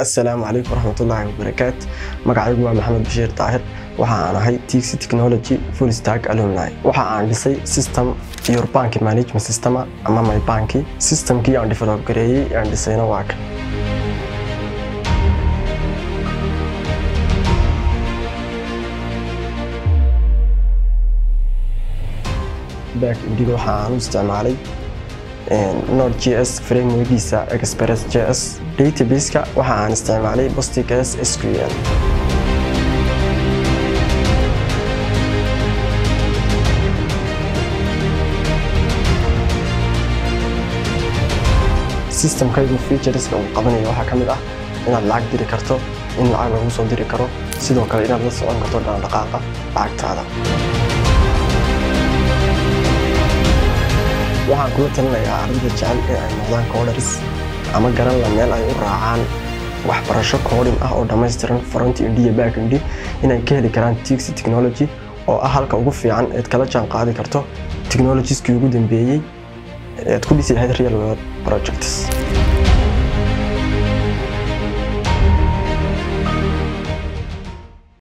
assalaamu calaykum waraxmatullaahi wabarakaat magacaygu waa maxamed bashiir daahir waxa aan ahay tixi technology full stack alumni waxa aan dhisay system your bank management system ama my banki systemkii aan develop gareeyey aan dhisayna waa kan back indiga waxa aan u isticmaalay node.js frameworkiisa express.js databaseka waxa aan isticmaalay postgres sql systemkaygu featureska uu qabanayo waxaa ka mid ah inaad lacag diri karto in lacag lagu soo diri karo sidoo kale inaad la socon karto dhaqdhaqaaqa lacagtaada waxaan kula talinayaa ardayda jecel in ay noqdaan coders ama garan la meel ay u raacaan waxbarasho koodhin ah oo dhammaystiran front indi iyo back indi inay ka heli karaan tixi technology oo ah halka ugu fiican eed kala jaan qaadi karto technologieskii ugu dambeeyey eed ku dhisi lahayd real world projects